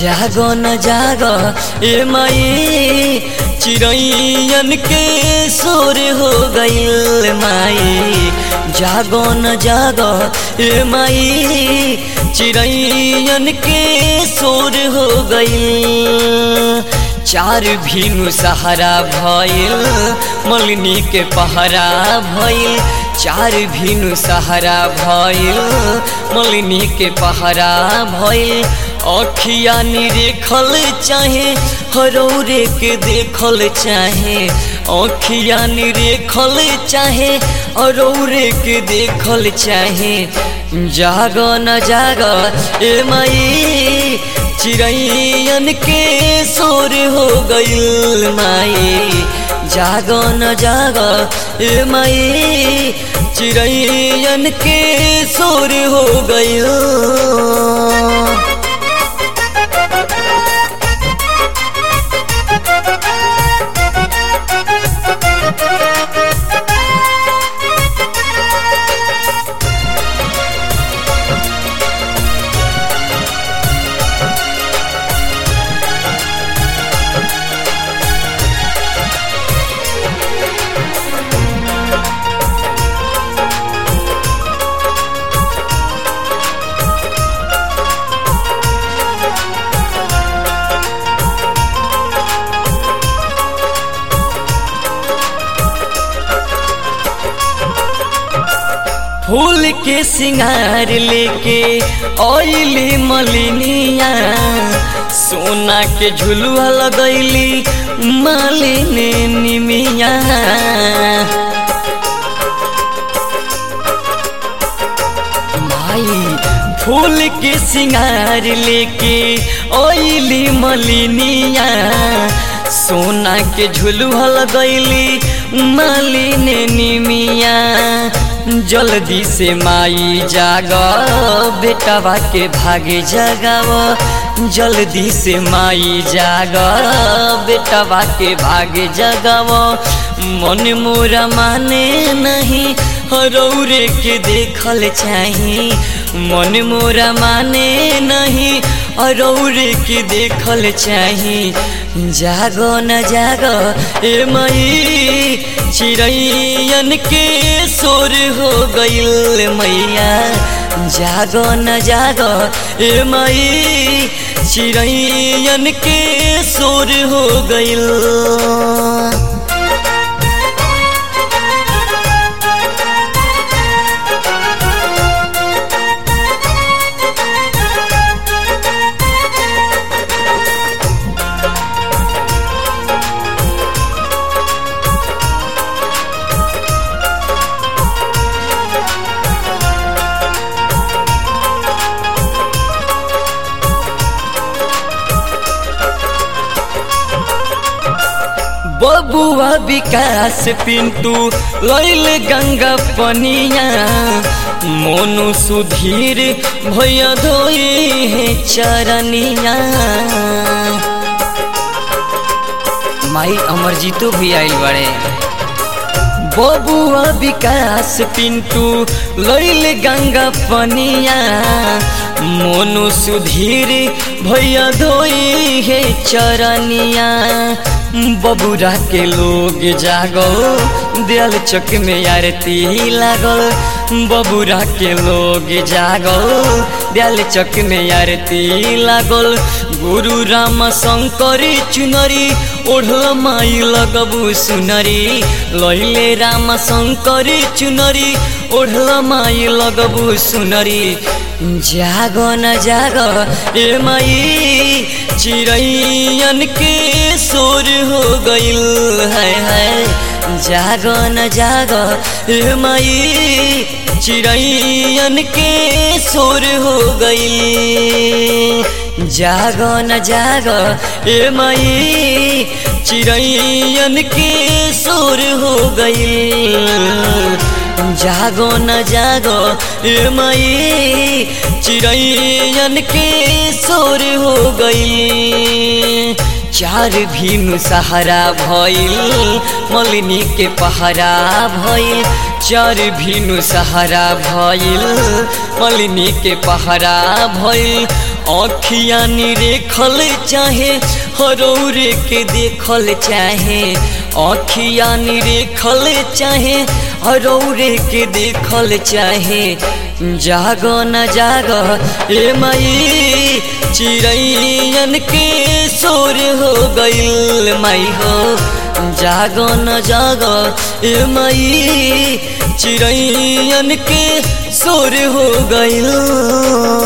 जागो न जागो ए माई चिड़ैयन के शोर हो गईल माई जागो न जागो ए माई चिड़ैयन के शोर हो गईल चार भीनु सहारा भइल मलिनी के पहरा भइल चार भीनु सहारा भइल मलिनी के पहरा भइल अखिया निरेखल चाहे हरौरे के देखल चाहे अखिया निरेखल चाहे हरौरे के देखल चाहे जाग न जाग ए माई चिड़ैयन के शोर हो गईल माई जाग न जाग ए माई चिड़ैयन के शोर हो गईल फूल के सिंगार लेके ओइली मलिनिया सोना के झुलुआ लगैली मालिनी निमिया माई फूल के सिंगार लेके ओइली मलिनिया सोना के झुलुआ लगैली मालिनी निमिया जल्दी से माई जाग बेटवा के भागे जगाव जल्दी से माई जाग बेटवा के भागे जगाव मन मोरा माने नहीं हरौरे के देखल चाही मन मोरा माने नहीं हरौरे के देखल चाही जागो न जागो ए मई चिड़ैयन के शोर हो गईल मैया जागो न जागो ए मई चिड़ैयन के शोर हो गईल बबुआ विकास पिंटू लैल गंगा पनिया मोनु सुधीर भैया धोई है चरनिया माई अमरजीतो भी आइल बड़े बबुआ विकास पिंटू लैल गंगा पनिया मोनु सुधीर भैया धोई है चरनिया बबुरा के लोग जागो दियल चौक में आरती लागल बबुरा के लोग जागो दियल चौक में आरती लागल गुरु राम शंकर चुनरी ओढ़ल माई लगबू सुनरी लैले राम शंकर चुनरी ओढ़ल माई लगबू सुनरी जागो न जागो ए माई चिड़ैयन के शोर हो गईल है है जागो न जागो ए माई चिड़ैयन के शोर हो गईल जागो न जागो ए माई चिड़ैयन के शोर हो गईल जागो न जागो ए माई चिड़ैयन के शोर हो गई चार भीनु सहारा भइल मलिनी के पहरा भइल चार भीनु सहारा भइल मलिनी के पहरा भइल अखिया निरेखल चाहे हरौरे के देखल चाहे अखिया निरेखल चाहे हरौरे के देखल चाहे जाग न जाग ए माई चिड़ैयन के शोर हो गईल माई हो जाग न जाग ए माई चिड़ैयन के शोर हो गईल